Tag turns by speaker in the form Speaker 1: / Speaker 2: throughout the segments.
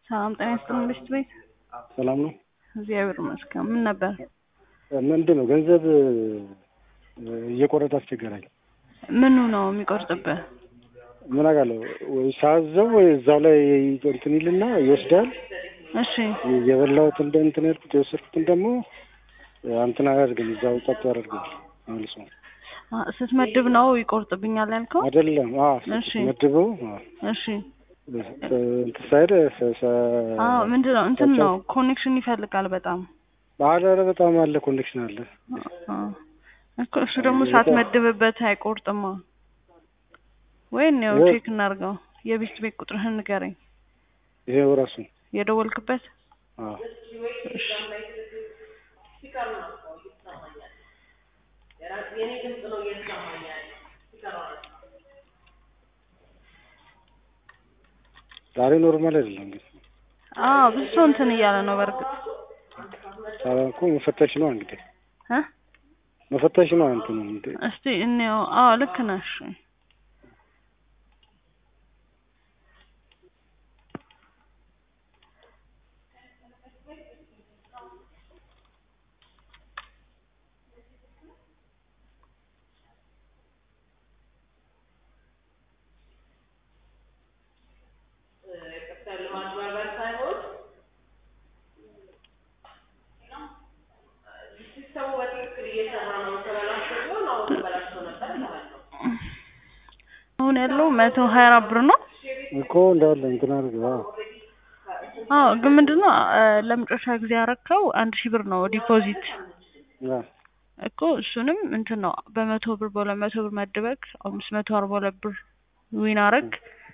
Speaker 1: ሰላም ጤና ይስጥልኝ ብሽት ቤት
Speaker 2: ሰላም ነው።
Speaker 1: እግዚአብሔር ይመስገን። ምን ነበር?
Speaker 2: ምንድን ነው ገንዘብ እየቆረጠ አስቸገራኝ።
Speaker 1: ምኑ ነው የሚቆርጥብህ?
Speaker 2: ምን አውቃለሁ ወይ ሳዘው ወይ እዛው ላይ እንትን ይልና ይወስዳል።
Speaker 1: እሺ
Speaker 2: የበላሁት እንደ እንትን ያልኩት የወሰድኩትን ደግሞ እንትን አያደርግም እዛው ጸጥ ያደርግም መልሶ
Speaker 1: አ፣ ስትመድብ ነው ይቆርጥብኛል ያልከው?
Speaker 2: አይደለም። አዎ
Speaker 1: እሺ።
Speaker 2: መድበው
Speaker 1: እሺ
Speaker 2: እንትን ሳይድ
Speaker 1: አዎ፣ ምንድን ነው እንትን ነው ኮኔክሽን ይፈልጋል በጣም
Speaker 2: አለ በጣም አለ ኮኔክሽን አለ።
Speaker 1: አ፣ እኮ እሱ ደግሞ ሳትመድብበት አይቆርጥማ። ወይ ነው
Speaker 2: ወይ-
Speaker 1: ቼክ እናድርገው። የቢስት ቤት ቁጥርህን ንገረኝ።
Speaker 2: ይሄው ራሱ
Speaker 1: የደወልክበት
Speaker 2: አዎ
Speaker 1: እሺ
Speaker 2: ዛሬ ኖርማል አይደለም እንግዲህ
Speaker 1: አዎ ብዙ ሰው እንትን እያለ ነው በእርግጥ
Speaker 2: ዛሬ እኮ መፈተሽ ነው እንግዲህ
Speaker 1: እ
Speaker 2: መፈተሽ ነው እንትኑ እንደ
Speaker 1: እስቲ እንየው። አዎ ልክ ነሽ። አሁን ያለው መቶ ሀያ አራት ብር ነው።
Speaker 2: እኮ እንዳለ እንትን አድርገው አዎ
Speaker 1: አዎ ግን ምንድነው አ፣ ለመጨረሻ ጊዜ ያረከው አንድ ሺህ ብር ነው ዲፖዚት
Speaker 2: አዎ
Speaker 1: እኮ እሱንም እንትን ነው በመቶ ብር በሁለት መቶ ብር መድበክ አምስት መቶ አርባ ሁለት ብር ዊን አረግ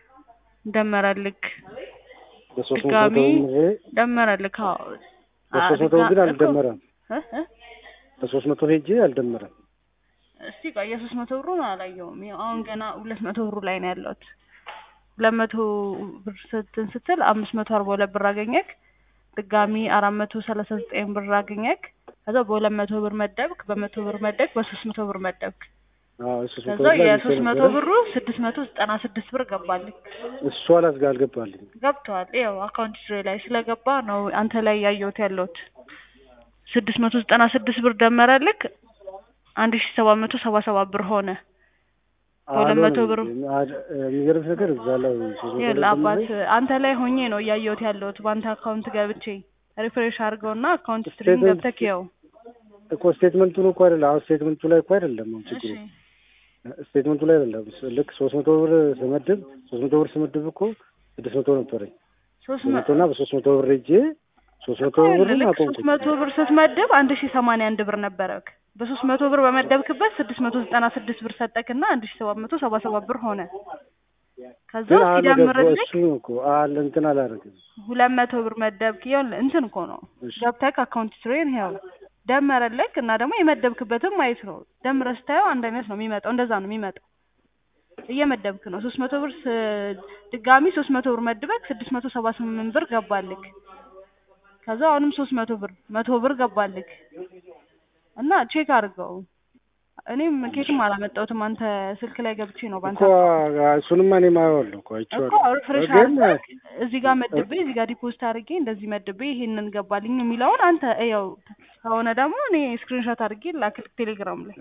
Speaker 1: ደመረልክ
Speaker 2: በሶስት መቶ
Speaker 1: ድጋሚ
Speaker 2: ደምሬ
Speaker 1: ደመረልክ። አዎ አ፣
Speaker 2: በሶስት መቶ
Speaker 1: ድጋ-
Speaker 2: ግን
Speaker 1: እኮ-
Speaker 2: አልደመረም።
Speaker 1: እ እ
Speaker 2: በሶስት መቶ ሄጄ አልደመረም።
Speaker 1: እስቲ ቆይ የሶስት መቶ ብሩን አላየውም። ያው አሁን ገና ሁለት መቶ ብሩ ላይ ነው ያለሁት። ሁለት መቶ ብር ስትን ስትል አምስት መቶ አርባ ሁለት ብር አገኘክ። ድጋሚ አራት መቶ ሰላሳ ዘጠኝ ብር አገኘክ። ከዛ በሁለት መቶ ብር መደብክ፣ በመቶ ብር መደብክ፣ በሶስት መቶ ብር መደብክ።
Speaker 2: አዎ የሶስት መቶ
Speaker 1: ከዛ
Speaker 2: ብር ላይ
Speaker 1: የሶስት መቶ
Speaker 2: ነበረ።
Speaker 1: ብሩ ስድስት መቶ ዘጠና ስድስት ብር ገባልኝ።
Speaker 2: እሱ አላዝጋ አልገባልኝ።
Speaker 1: ገብተዋል። ይኸው አካውንት ሂስትሪ ላይ ስለገባ ነው አንተ ላይ ያየሁት ያለሁት። ስድስት መቶ ዘጠና ስድስት ብር ደመረልክ አንድ ሺ ሰባት መቶ ሰባ ሰባት ብር ሆነ። በሁለት መቶ ብር
Speaker 2: የሚገርምሽ ነገር እዛ ላይ ሶስት መቶ
Speaker 1: ይኸውልህ
Speaker 2: ላይ
Speaker 1: አባት
Speaker 2: ደምሬ
Speaker 1: አንተ ላይ ሆኜ ነው እያየሁት ያለሁት በአንተ አካውንት ገብቼ ሪፍሬሽ አድርገውና አካውንት ስትሪም
Speaker 2: ስቴትመንት-
Speaker 1: ገብተህ ይኸው።
Speaker 2: እኮ ስቴትመንቱን እኮ አይደለም አሁን ስቴትመንቱ ላይ እኮ አይደለም አሁን ችግሩ
Speaker 1: እሺ
Speaker 2: ስቴትመንቱ ላይ አይደለም። ልክ ሶስት መቶ ብር ስመድብ ሶስት መቶ ብር ስመድብ እኮ ስድስት መቶ ነበረኝ
Speaker 1: ሶስት
Speaker 2: ሶስት
Speaker 1: መ-
Speaker 2: መቶ እና በሶስት መቶ ብር ሄጄ ሶስት መቶ
Speaker 1: እኮ ይኸውልህ
Speaker 2: ብርን
Speaker 1: ልክ ሶስት
Speaker 2: አቆምኩት።
Speaker 1: መቶ ብር ስትመድብ አንድ ሺ ሰማንያ አንድ ብር ነበረክ። በሶስት መቶ ብር በመደብክበት ስድስት መቶ ዘጠና ስድስት ብር ሰጠክና አንድ ሺ ሰባት መቶ ሰባ ሰባት ብር ሆነ። ከዛ
Speaker 2: ግን አለ ገባ
Speaker 1: ሲደምርልክ
Speaker 2: እሱ ነው እኮ አለ እንትን አላደርግም።
Speaker 1: ሁለት መቶ ብር መደብክ። ይኸውልህ እንትን እኮ ነው
Speaker 2: እሺ
Speaker 1: ገብተክ አካውንት ስትሪን ይኸው ደመረልክ እና ደግሞ የመደብክበትም ማየት ነው። ደምረህ ስታየው አንድ አይነት ነው የሚመጣው። እንደዛ ነው የሚመጣው። እየመደብክ ነው። ሶስት መቶ ብር ስ- ድጋሚ ሶስት መቶ ብር መድበክ ስድስት መቶ ሰባ ስምንት ብር ገባልክ። ከዛ አሁንም ሶስት መቶ ብር መቶ ብር ገባልክ እና ቼክ አድርገው። እኔም ኬትም አላመጣሁትም አንተ ስልክ ላይ ገብቼ ነው ባንተ
Speaker 2: እኮ እሱንማ እኔም አየዋለሁ እኮ
Speaker 1: እኮ
Speaker 2: አይቼዋለሁ።
Speaker 1: ሪፍሬሽ
Speaker 2: ግን
Speaker 1: አድርገህ እዚህ ጋር መድቤ እዚህ ጋር ዲፖዚት አድርጌ እንደዚህ መድቤ ይሄንን ገባልኝ የሚለውን አንተ እየው። ከሆነ ደግሞ እኔ ስክሪንሾት አድርጌ ላክልክ ቴሌግራም ላይ።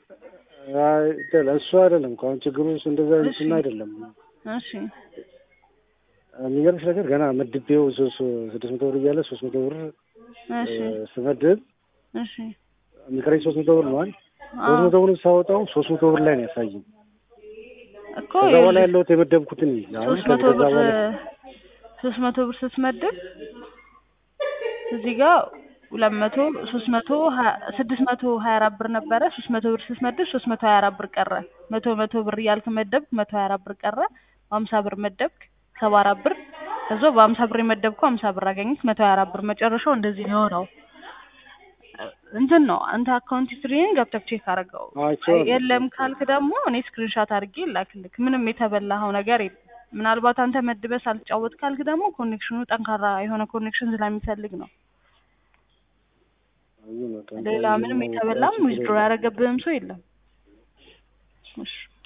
Speaker 2: አይ እሱ አይደለም እኮ አሁን ችግሩ እሱ እንደዛ
Speaker 1: እሺ።
Speaker 2: እንትን አይደለም።
Speaker 1: እሺ
Speaker 2: የሚገርምሽ ነገር ገና መድቤው ሶ- ሶ- ስድስት መቶ ብር እያለ ሶስት መቶ ብር
Speaker 1: እሺ
Speaker 2: እ፣ ስመድብ
Speaker 1: እሺ
Speaker 2: የሚቀረኝ ሶስት መቶ ብር ነው አይደል?
Speaker 1: አዎ
Speaker 2: ሶስት መቶ ብር ሳወጣው ሶስት መቶ ብር ላይ ነው ያሳየኝ።
Speaker 1: እኮ
Speaker 2: ከዛ በኋላ
Speaker 1: ይኸውልህ
Speaker 2: ያለሁት የመደብኩትን አሁን
Speaker 1: ሶስት መቶ
Speaker 2: ከዛ
Speaker 1: ብር
Speaker 2: በኋላ
Speaker 1: ሶስት መቶ ብር ስትመድብ እዚህ ጋር ሁለት መቶ ሶስት መቶ ሀያ ስድስት መቶ ሀያ አራት ብር ነበረ። ሶስት መቶ ብር ስትመድብ ሶስት መቶ ሀያ አራት ብር ቀረ። መቶ መቶ ብር እያልክ መደብክ መቶ ሀያ አራት ብር ቀረ። በሀምሳ ብር መደብክ ሰባ አራት ብር ከዛ በሀምሳ ብር የመደብከው ሀምሳ ብር አገኘክ መቶ ሀያ አራት ብር መጨረሻው እንደዚህ ነው የሆነው። እንትን ነው አንተ አካውንት ሂስትሪን ገብተህ ቼክ አድርገው።
Speaker 2: አይቼዋለሁ።
Speaker 1: የለም ካልክ ደግሞ እኔ ስክሪንሻት አድርጌ ላክልክ። ምንም የተበላኸው ነገር የለም። ምናልባት አንተ መድበህ ሳልጫወት ካልክ ደግሞ ኮኔክሽኑ ጠንካራ የሆነ ኮኔክሽን ስለሚፈልግ ነው። ሌላ ምንም የተበላም ዊዝድሮ ያደረገብህም ሰው የለም። እሺ